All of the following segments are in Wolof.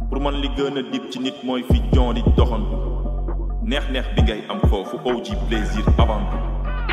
pour man li gën a dib ci nit mooy fi jon di doxantu neex-neex bi ngay am foofu OG plaisir avant tout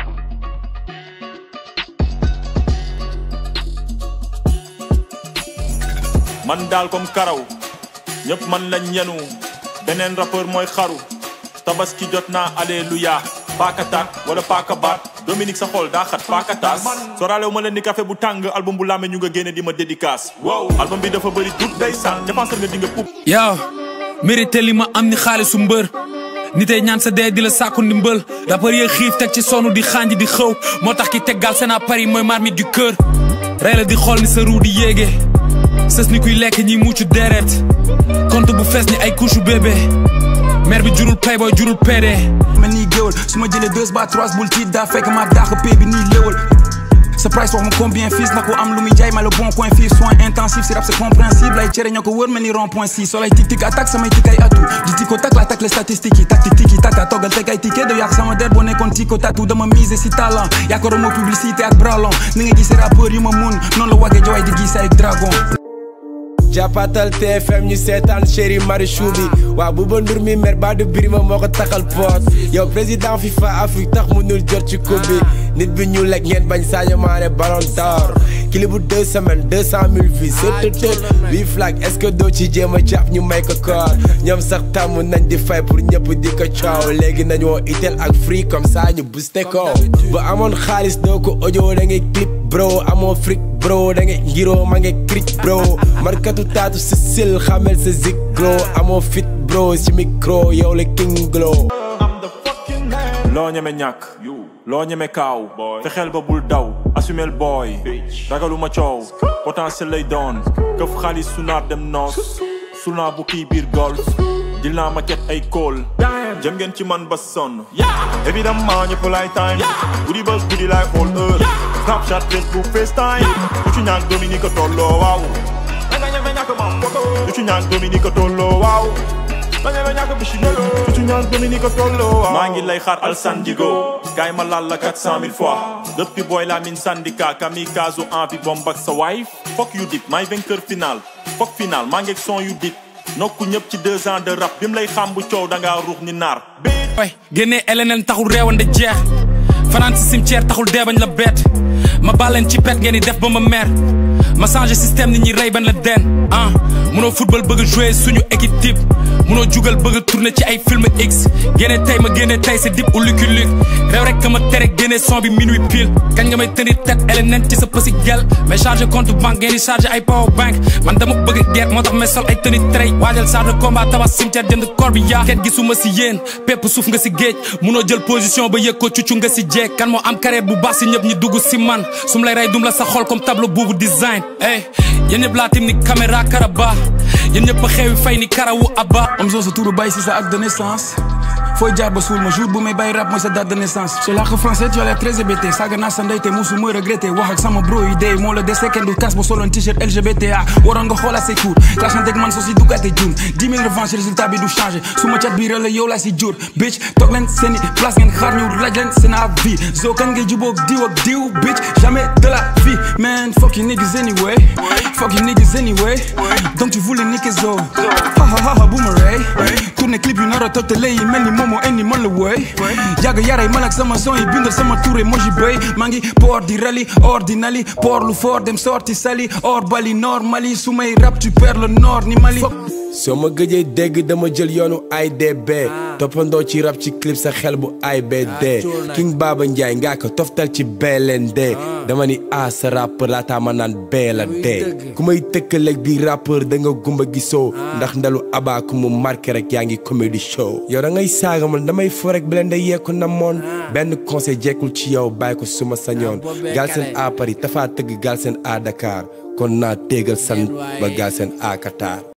man daal comme karaw ñëpp man lañ yenu beneen rappeur mooy xaru tabaski jot naa alléluia paaka taat wala paaka baat Dominique sa xol daa xat paaka taas soraalewu ma leen ni café bu tàng album bu làmme ñu nga génne di ma dédicace wow album bi dafa bëri tout day sàn dépenser nga di nga pup yow mérité li ma am ni xaalisu mbër nitey ñaan sa dee di la sàkku ndimbal rappeur yee xiif teg ci sonu di xànj di xëw moo tax ki teggal seen à Paris mooy marmite du cœur rey la di xool ni sa ruu di yéege sës ni kuy lekk ñi muccu deret compte bu fees ni ay couche bébé mère bi jurul playboy jurul PD mel nii géwal su ma jëlee deux ba trois bul tiit daa fekk ma dàq pay bi nii léwal sa price wax ma combien fils na ko am lu muy jaay ma le bon coin fii soin intensif si rap c'est compréhensible ay cere ñoo ko wër mel ni rond point six solay tic tic attaque samay tic ay atu di tiko tak la tak les statistiques yi tactique tiki taka toggal teg ay ticket de yàq sama der boo nekkoon tiko tatu dama miser si talent yaakaaroo ma publicité ak bralon ni nga gisee rappeur yu ma mun noonu la wagee jowaay di gisee ay dragon jàppatal TFM ñu seetaan chéri Marichou bi waaw Bouba Ndour mi mer ba du birima moo ko taxal poot yow président FIFA Afrique tax mënul jot ci coupe bi nit bi ñu lekk ngeen bañ Sadio Mané ballon d'or clip bu deux semaines deux cent mille vues sëtëtët huit flag est-ce que doo ci jéem a jàpp ñu may ko koor ñoom sax tàmm nañ di fay pour ñëpp di ko coow léegi nañ woo itel ak free comme ça ñu booste ko bu amoon xaalis doo ko audio da ngay clip bro amoo fric bro da ngay ngiroo ma ngay cric bro markatu taatu si sil xamel sa zig gro amoo fit bro si micro yow la king glow loo ñeme ñàkk loo ñeme kaaw fexeel ba bul daw assumel booy ragaluma coow potentiel lay doon këf xaalis sunaar dem noos sunaa bu kii biir golf jël naa ma ket ay kóol jëm ngeen ci man ba sonn évidemment ñëpp lay time guddi ba guddi lay xool heure snapchat facebook facetime du ci ñaan Dominique tolloo waaw du ci ñaan Dominique tolloo waaw du ci ñaan Dominique tolloo waaw maa ngi lay xaar al sandigo kaay ma laal la quatre cent mille fois depuis booy la min syndicat kamikaze envie bomb ak sa wife fokk yu dip maay vainqueur final fokk final maa ngi ak son yu dip nokku ñëpp ci deux ans de rap bi mu lay xam bu coow da ngaa ruux ni naar way génnee LNL taxul réewande jeex fanaan si cimetière taxul dee bañ la bett ma bàlleen ci pet ngeen di def ba ma mer ma changé système nit ñi rey ban la den ah munoo football bëgg a jouer suñu équipe type munoo jugal bëgg a tourner ci ay film x génne tey ma génne tey c'est dip ou Lucky Luke réew rek ka ma tere génne son bi minuit pile kañ nga may tenir tête LNL ci sa pësi gel mais chargé compte banque ngeen di chargé ay power bank man dama bëgg guerre moo tax may sol ay tenue trait waajal charge de combat tabax cimetière jënd corps bi yaa kenn gisuma si yéen pépp suuf nga si géej munoo jël position ba yëg ko cuccu nga si jeeg kan moo am carrière bu baax si ñëpp ñi dugg si man sum lay rey dum la sa xol comme tableau boobu design ey yéen ñëpp laa tim ni caméra karaba yéen ñëpp a xewi fay ni karawu abba am soo sa turu bàyyi si sa acte de naissance fooy jaar ba suul ma jour bu may bàyyi rap mooy sa date de naissance su làkk français tu as l'air très hébété saaga naa sa ndey te musu ma regretté wax ak sama bro yi dee moo la dese kenn du kas ba soloon t-shirt LGBTA waroon nga xoolaat say cours clashante ak man soo si duggaate jum 10 000 revanche résultat bi du changé su ma cat bii la yow laa si jur bitch toog leen seeni place ngeen xaar ñu laaj leen seen avis zo kan ngay jubóog diw ak diw bitch jamais de la vie man fuck you niggas anyway fuck you niggas anyway donc tu voulais niquer zo ha ha ha ha boomerang tourné clip yu nar a toj te lay mel ni momo indi man la woy yàgg yaray man ak sama son yi bindal sama touré moo ji béy maa ngi port di rali ordinali port lu fort dem sorti sali or bali nord mali su may rap tu perds le nord ni mali soo ma gëjee dégg dama jël yoonu IDB toppandoo ci rap ci clip sa xel bu IBD King Baba Ndiaye ngaa ko toftal ci BLND dama ni a sa rappeur laataa ma naan bee la dee ku may tëkkaleeg bi rappeur da nga gumba gisoo ndax ndalu abaa ku mu marqué rek yaa ngi comedy show yow da ngay saaga man damay fo rek BLND yeeku na moon benn conseil jekkul ci yow bàyyi ko suma sañoon Galsen à Paris dafaa tëgg Galsen à Dakar kon naa téegal san ba Galsen à Qatar